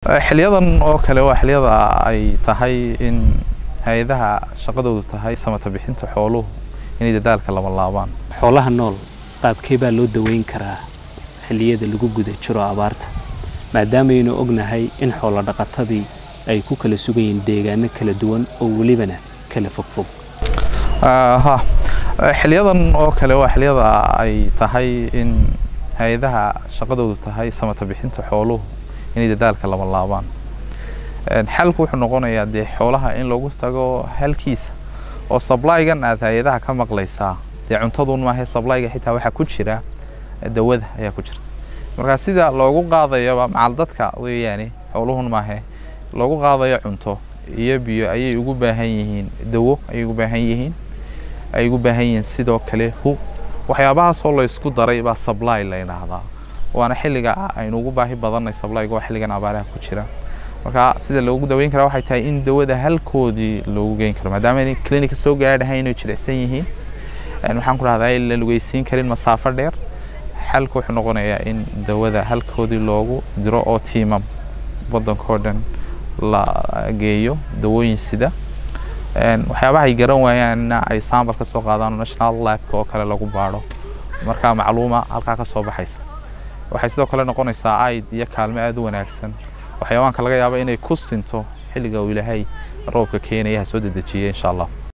xiliyadan oo kale waa xiliyada ay tahay in hay-adaha shaqadoodu tahay samata bixinta xooluhu inay dadaalka laba laabaan xoolaha nool qaabkee baa loo daweyn karaa xilliyada lagu guda jiro abaarta maadaamaynu ognahay in xoolo dhaqatadii ay ku kala sugan yihiin deegaano kala duwan oo welibana kala fogfog ha xiliyadan oo kale waa xiliyada ay tahay in hay-adaha shaqadoodu tahay samata bixinta xooluhu inay dadaalka laba laabaan xalku wuxuu noqonayaa dee xoolaha in lagu tago halkiisa oo sablygan aad hay-adaha ka maqlaysaa dee cuntadun maahe sablyga xitaa waxaa ku jira dawada ayaa ku jirta marka sida loogu qaadayaba macal dadka weeyaane xooluhun maahe loogu qaadayo cunto iyo biyo ayay ugu baahan yihiin dawo ayay ugu baahan yihiin ay ugu baahan yihiin sidoo kale hu waxyaabahaasoo la isku daray baa sably la yidhaahdaa waana xilliga aynu ugu baahi badanay sablyga waa xilligan abaaraha ku jira marka sida loogu daweyn karaa waxay tahay in dawada halkoodii loogu geyn karo maadaama inay clinica soo gaadhahay inay jilicsan yihiin waxaan ku dhahdaa la lugeysiin karin masaafo dheer xalku wuxuu noqonayaa in dawada halkoodii loogu diro oo tiimam waddankao dhan la geeyo dawooyin sida waxyaabaha ay garan waayaanna ay saambal ka soo qaadaan national labka oo kale lagu baadho markaa macluuma halkaa ka soo baxaysa waxay sidoo kale noqonaysaa aid iyo kaalmo aada u wanaagsan waxyaabaanka laga yaaba inay ku sinto xilliga uu ilaahay roobka keenaya ha soo dedejiya insha allah